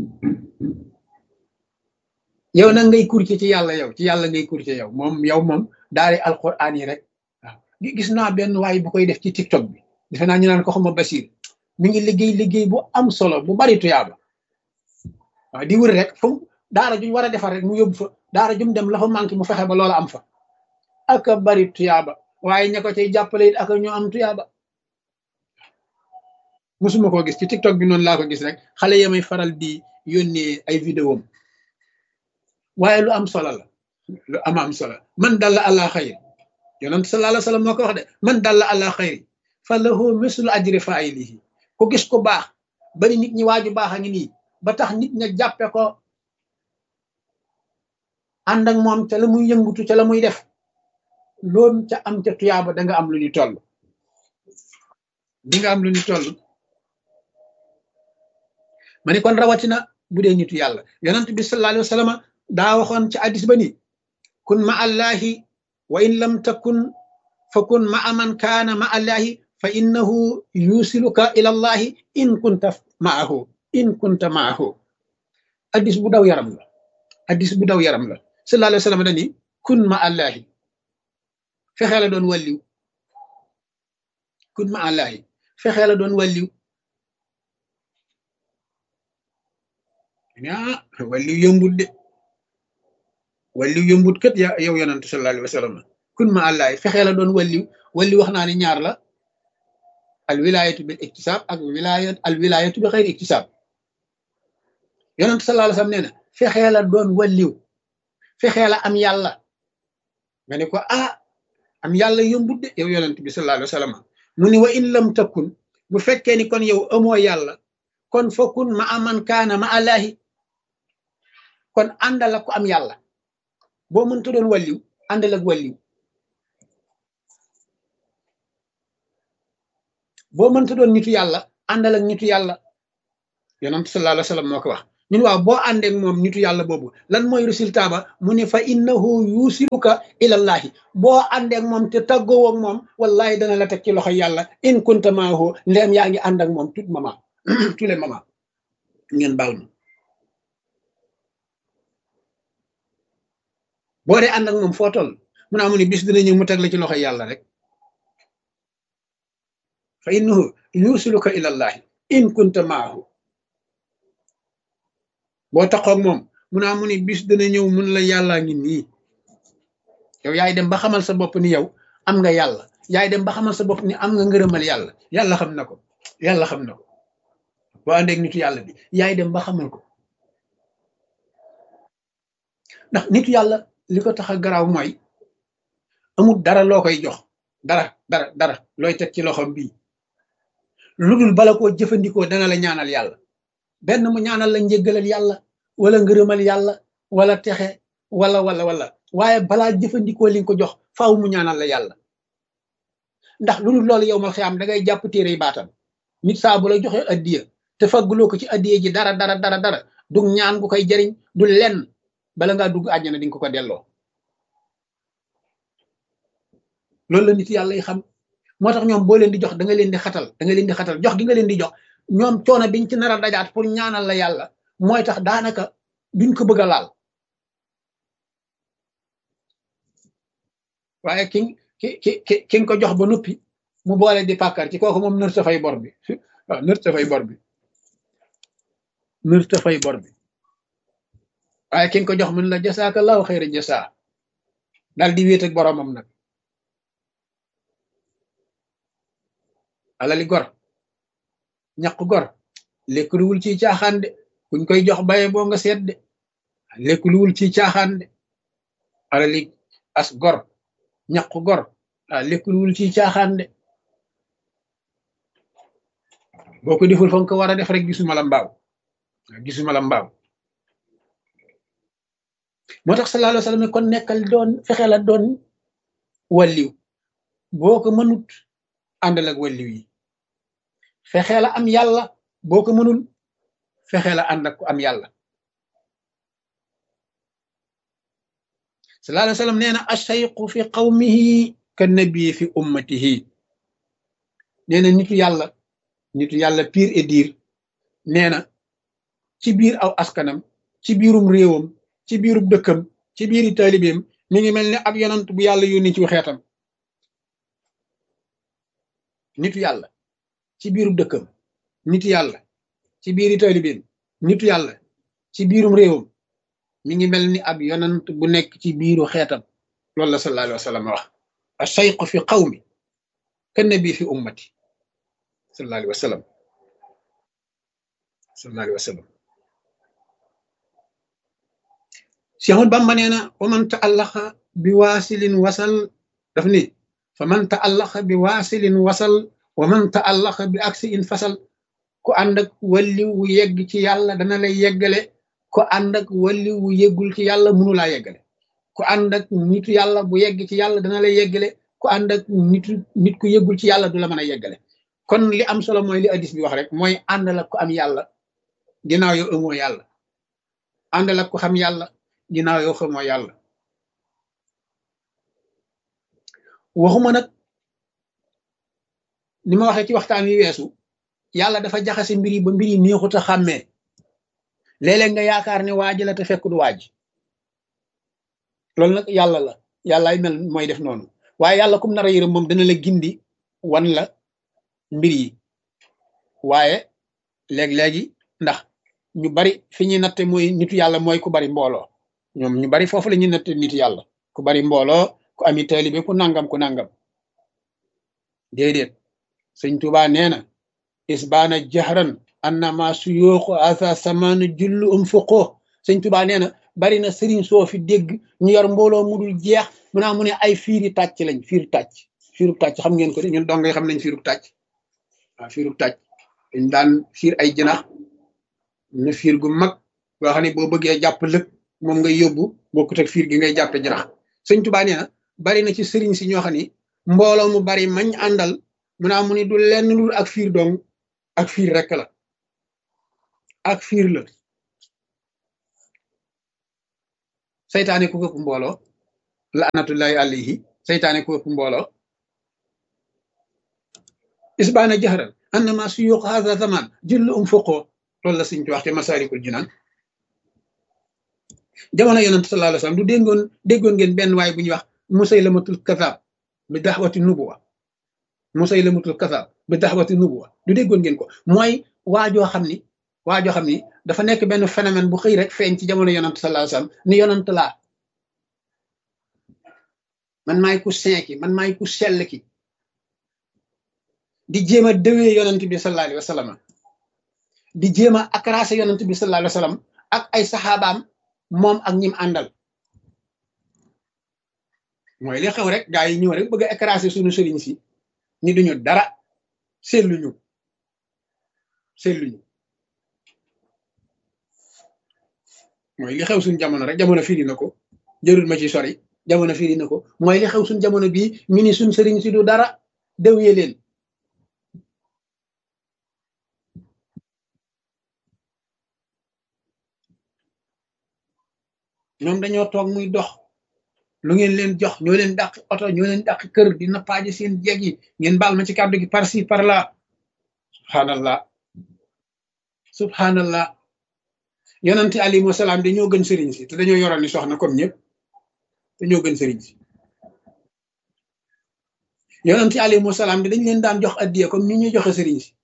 A: yow nag ngay courtier ci yàlla yow ci yàlla ngay courtier yow moom yow moom daari alquran yi rek waaw gis naa benn waay bu koy def ci tiktok bi defe naa ñu naan ko xama Basir mi ngi liggéey liggéey bu am solo bu bari tuyaaba waaw di wër rek fu daara juñ war a defar rek mu yóbbu fa daara jum dem la fa manqué mu fexe ba loola am fa aka bari tuyaaba waaye ña ko cay jàppale it aka ñu am tuyaaba musuma koo gis ci tiktok bi noonu laa ko gis rek xale yamay faral di yónnee ay vidéo waaye lu am solo la lu ama am solo man dalla ala xayr yonent sallallahu alayhi wasallam moo ko wax de man dalla ala xayri fa lahu mislu ajri failihi ku gis ko baax bari nit ñi waaju baax a ngi nii ba tax nit ña jàppe ko ànd ak moom ca la muy yëngutu ca la muy def loolu ca am ca tuyaaba da nga am lu ñu toll di nga am lu ñu toll ma ne kon rawatina bu dee nitu yàlla yonent bi sallallahu alayhi wa sallam daa waxoon ci addis ba ni kun ma allahi wa in lam takun fa kun ma man kaana ma allahi fa innahu yusiluka ila allahi in kunta maahu in kunta maahu addis bu daw yaram la addis bu daw yaram la sallallahu alayhi wa sallam dani kun ma allahi fexee la doon wàlliw kun ma allahi fexee la doon wàlliw ah wàlliw yombut de wàlliw yombut kat ya yow yonantu sallallahu alayhi wa sallam kun ma allahi fexee la doon wàlliw wàlliw wax naa ne ñaar la al wilayatu bil iktisab ak wilayat al wilayatu bi xeyri iktisab yonantu sallallahu alayhi wa sallam nee na fexee la doon wàlliw fexee la am yàlla nga ne ko ah am yàlla yombut de yow yonent bi sallallahu alayhi wa sallam mu ni wa in lam takun bu fekkee ni kon yow amoo yàlla kon fokkun ma aman kaana ma allahi kon àndal ak ko am yàlla boo mënta doon wàlliw àndal ak wàlliw boo mënta doon nitu yàlla àndal ak nitu yàlla yonent sallallahu alayhi wa sallam moo ko wax ñun waaw boo àndeek moom nitu yàlla boobu lan mooy résultat ba mu ne fa innahu yusiluka ilallahi boo àndeek moom te tàggoo ak moom wallahi dana la teg ci loxo yàlla in kunta maahu ndeem yaa ngi ànd ak moom tout moment tous les moments ngeen baal ma boo dee ànd ak moom foo toll mun naa mu ne bis dina ñëw mu teg la ci loxo yàlla rek fa innahu yusiluka ilallahi in kunta maahu boo taxoog moom mun naa mu ni bis dana ñëw mun la yàllaa ngi nii yow yaay dem ba xamal sa bopp ni yow am nga yàlla yaay dem ba xamal sa bopp ni am nga ngërëmal yàlla yàlla xam na ko yàlla xam na ko boo àndeeg nitu yàlla bi yaay dem ba xamal ko ndax nitu yàlla li ko tax a garaaw mooy amul dara loo koy jox dara dara dara looy teg ci loxom bii lu dul bala koo jëfandikoo dana la ñaanal yàlla benn mu ñaanal la njëggalal yàlla wala ngërëmal yàlla wala texe wala wala wala waaye balaa jëfandikoo li nga ko jox faaw mu ñaanal la yàlla ndax lu dul loolu yow ma xiyaam da ngay jàpp téere yi baatam nit saa bu la joxe addiya te fagguloo ko ci addiya ji dara dara dara dara du ñaan gu koy jariñ du lenn bala ngaa dugg àjjana di nga ko ko delloo loolu la nit yàlla yi xam moo tax ñoom boo leen di jox da nga leen di xatal da nga leen di xatal jox gi nga leen di jox ñoom coono biñ ci nar a dajaat pour ñaanal la yàlla mooy tax daanaka duñ ko bëgg a laal waaye ki ki ki ki ki nga ko jox ba noppi mu boole di pàkkar ci kooku moom nër ta fay bor bi waaw nër ta fay bor bi nër ta fay bor bi waaye ki nga ko jox mën la jasaakallahu xayra jasaa daal di wéet ak boromam nag alali gor ñaq gor lekkuluwul ci caaxaan de kuñ koy jox baye boo nga seet de lekkuluwul ci caaxaan de alali as gor ñaq gor ah lekkuluwul ci caaxaan de boo ko deful fa nga ko war a def rek gisuma la mbaaw gisuma la mbaaw moo tax sallallahu alayhi wa sallam kon nekkal doon fexe la doon walliw boo ko mënut àndal ak walliw yi fexe la am yàlla boo ko mënul fexe la ànd ak ku am yàlla sallallahu alayhi wa sallam nee na ashayqu fi qawmihi ka nabii fi ummatihi nee na nitu yàlla nitu yàlla pire et dire nee na ci biir aw askanam ci biirum réewam ci biirub dëkkam ci biiri taalibeem mi ngi mel ne ab yonant bu yàlla yónni ci xeetam nitu yàlla ci biirub dëkkam nitu yàlla ci biiri taalibeem nitu yàlla ci biirum réewam mi ngi mel ni ab yonant bu nekk ci biiru xeetam loolu la sallallahu alayhi wa sallam wax ashayqu fi qawmi ka nabi fi ummati sallallahu alayhi wa sallam sallallahu alayhi wa sallam Cheikh Ahmad Bamba nee na wa man taallaqa bi waasilin wasal daf ni fa man taallaqa bi waasilin wasal wa man taallaqa bi aksi in fasal ku ànd ak walli wu yegg ci yàlla dana lay yeggale ku ànd ak walli wu yeggul ci yàlla mënu laa yeggale ku ànd ak nitu yàlla bu yegg ci yàlla dana lay yeggale ku ànd ak nitu nit ku yeggul ci yàlla du la mën a yeggale kon li am solo mooy li hadis bi wax rek mooy àndal ak ku am yàlla ginnaaw yow amoo yàlla àndal ak ko xam yàlla ginnaaw yow xamoo yàlla waxuma nag ni ma waxee ci waxtaan wi weesu yàlla dafa jaxase mbir yi ba mbir yi neexut a xàmmee léeg-léeg nga yaakaar ne waaj la te fekk du waaj loolu nag yàlla la yàllaay mel mooy def noonu waaye yàlla kum nar a yërëm moom dana la gindi wan la mbir yi waaye léeg-léegi ndax ñu bari fi ñuy natte mooy nitu yàlla mooy ku bari mbooloo ñoom ñu bari foofu la ñuy natte nitu yàlla ku bari mbooloo ku ami taalibe ku nangam ku nangam déedéet sëñ Tuubaa nee na isbaana jahran annama suyooxu asa samanu jullu um fuqoo sëñ Tuubaa nee na bari na sëriñ soo fi dégg ñu yor mbooloo mu dul jeex mu naa mu ne ay fiiri tàcc lañ fiiru tàcc fiiru tàcc xam ngeen ko de ñun dongay xam nañ fiiru tàcc waaw fiiru tàcc dañ daan fiir ay jinax na fiir gu mag boo xam ne boo bëggee jàpp lëg moom ngay yóbbu bokkut ak fiir gi ngay jàppe jinax sëñ Tuubaa nee na bari na ci sëriñ si ñoo xam ni mbooloo mu bari mañ àndal mu naa mu ni du lenn lul ak fiir dong ak fiir rekk la ak fiir la saytaane ku këpp mbooloo la anatullahi alayhi saytaane ku këpp mbooloo isbaana jaxral annama suyuq hadha zaman jëllu um fuqoo loolu la suñ ci wax te masarikul jinaan jamono yonent sallallahu alayhi wasallam du déggoon déggoon ngeen benn waay bu ñuy wax musaylamatul kazaab bi daxwati nubuwa musaylamatul kazaab bi daxwati nubuwa du déggoon ngeen ko mooy waajoo xam ni waajoo xam ni dafa nekk benn phénomène bu xëy rek feeñ ci jamono yonent sallallahu alayhi wasallam ni yonent laa man maay ku saint ki man maay ku sell ki di jéem a dëwee yonent bi sallallahu alayhi wasallam di jéem a akrasé yonent bi sallallahu alayhi wasallam ak ay saxaabaam moom ak ñim àndal mooy li xew rek gaa yi ñëw rek bëgg a écraser suñu sëriñ si ni duñu dara seetluñu seetluñu mooy li xew suñu jamono rek jamono firi na ko jërul ma ci sori jamono firi na ko mooy li xew suñu jamono bii ñu ni suñ sëriñ si du dara dewye leen ñoom dañoo toog muy dox lu ngeen leen jox ñoo leen dàq oto ñoo leen dàq kër di nappaaji seen jeeg yi ngeen baal ma ci kàddu gi par ci par là subhanallah subhanallah yonente alayhi wasalaam dañoo gën sëriñ si te dañoo yoroon ni soxna comme ñëpp dañoo gën sëriñ si yonente alayhi wasalaam dañ leen daan jox addiya comme ni ñuy joxe sëriñ si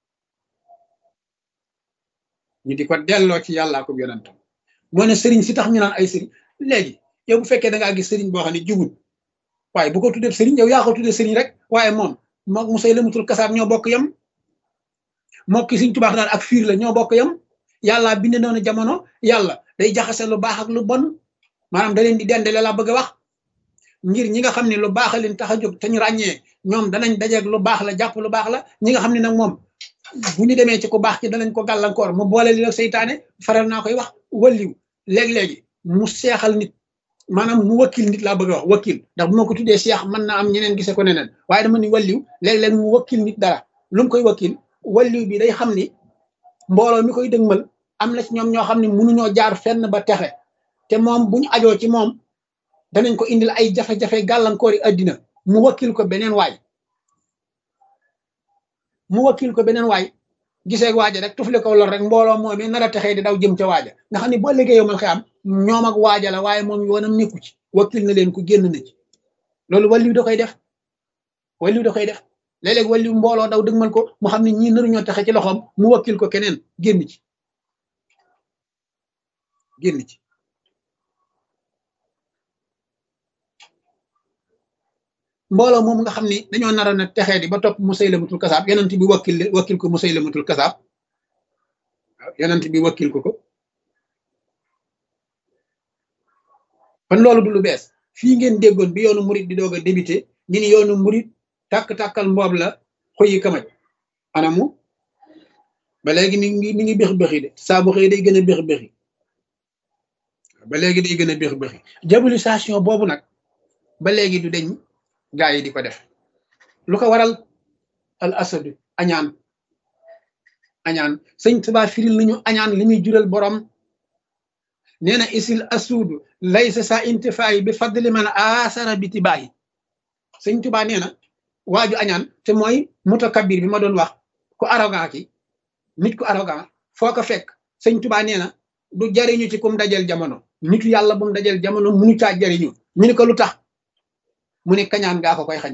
A: ñu di ko delloo ci yàllaa ko yonentam moo ne sëriñ si tax ñu naan ay sëriñ léegi yow bu fekkee da ngaa gis sëriñ boo xam ne jubul waaye bu ko tuddee sëriñ yow yaa ko tuddee sëriñ rek waaye moom mook musay lamatul kasaab ñoo bokk yam mook ki Sëriñ Tuubaa naan ak fiir la ñoo bokk yam yàlla bind noonu jamono yàlla day jaxase lu baax ak lu bon maanaam da leen di dendale la bëgg a wax ngir ñi nga xam ne lu baax leen tax a jóg te ñu ràññee ñoom danañ dajeeg lu baax la jàpp lu baax la ñi nga xam ne nag moom bu ñu demee ci ku baax ci danañ ko gàllankoor mu boole li la seytaane faral naa koy wax walliw léegi-léegi mu seexal nit maanaam mu wakkil nit laa bëgg a wax wakkil ndax bu ma ko tuddee seex mën naa am ñeneen gise ko neneen waaye dama ni walliw léeg-léeg mu wakkil nit dara lu mu koy wakkil walliw bi day xam ni mbooloo mi koy dëgmal am na ci ñoom ñoo xam ne mënuñoo jaar fenn ba texe te moom bu ñu ajoo ci moom danañ ko indil ay jafe-jafe gàllankoor yi àddina mu wakkil ko beneen waay mu wakkil ko beneen waay gisee waaja rek tufle ko lor rek mbooloo moomee nar a texee di daw jëm ca waaja nga xam ne boo liggéey yomal xëy am ñoom ak waaja la waaye moom yoonam nekku ci wakkil na leen ku génn na ci loolu wàlliw da koy def wàlliw da koy def léeg-léeg wàlliw mbooloo daw dëgmal ko mu xam ne ñii naruñoo texe ci loxoom mu wakkil ko keneen génn ci génn ci mbooloo moom nga xam ni dañoo naroon a texee di ba topp Musaylamatul kasaab yonent bi wakkil wakkil ko Musaylamatul kasaab waaw yonent bi wakkil ko ko kon loolu du lu bees fii ngeen déggoon bi yoonu murit di doog a débuté ñu ni yoonu murit tàkk-tàkkal mboob la xoyi kamaj anamu ba léegi mi ngi mi ngi béx béxi de saa bu xëy day gën a béx béxi ba léegi day gën a béx béxi diabolisation boobu nag ba léegi du deñ gaa yi di ko def lu ko waral al asadu añaan añaan sëñ Tuubaa firil nañu añaan li muy jural borom nee na isil asuudu laysa sa intifaayi bi fadli man asara bi tibaayi sëñ Tuubaa nee na waaju añaan te mooy mutakabir bi ma doon wax ku arrogant ki nit ku arrogant foo ko fekk sëñ Tuubaa nee na du jariñu ci kum dajel jamono nitu yàlla bu mu dajel jamono munu caa jariñu ñu ni ko lu tax mu ne kañaan gaa ko koy xañ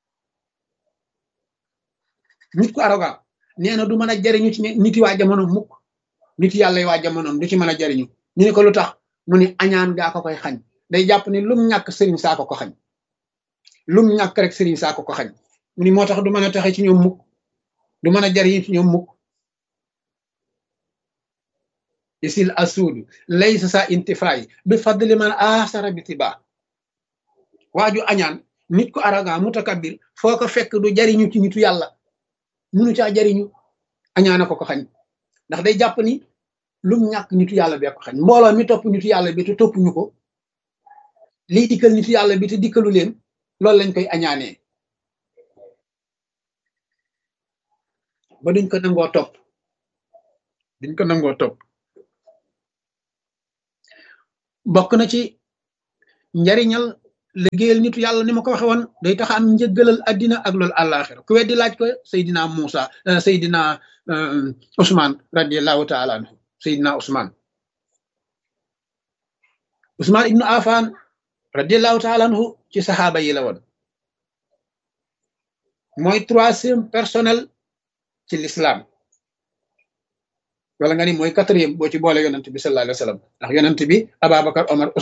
A: nit ku arrogant nee na du mën a jariñu ci niti waa jamono mukk niti yàlla yi waa jamono du ci mën a jariñu ñu ne ko lu tax mu ne añaan gaa ko koy xañ day jàpp ni lum ñàkk sëriñ saa ko ko xañ lum ñàkk rek sëriñ saa ko ko xañ mu ni moo tax du mën a taxe ci ñoom mukk du mën a jariñu ci ñoom mukk isil asuudu laysa sa intifaay bi fadli man asara bi tiba waaju añaan nit ku arrogant mutakabir foo ko fekk du jariñu ci nitu yàlla munu caa jariñu añaana ko ko xañ ndax day jàpp ni lum ñàkk nitu yàlla bee ko xañ mbooloo mi topp nitu yàlla bi te toppuñu ko lii dikkal nitu yàlla bi te dikkalu leen loolu lañ koy añaanee ba duñ ko nangoo topp duñ ko nangoo topp bokk na ci njariñal liggéeyal nitu yàlla ni ma ko waxe woon day tax am njëggalal addina ak loolu àllaaxira ku weddi laaj ko Seydina Muusa Seydina Ousmane radiallahu taala anhu Seydina Ousmane Ousmane ibnu Affan radiallahu taala anhu ci saxaaba yi la woon mooy troisième personnel ci l'islam wala nga ni mooy quatrième boo ci boole yonent bi sallallahu alayhi wa sallam ndax yonent bi Ababacar Omar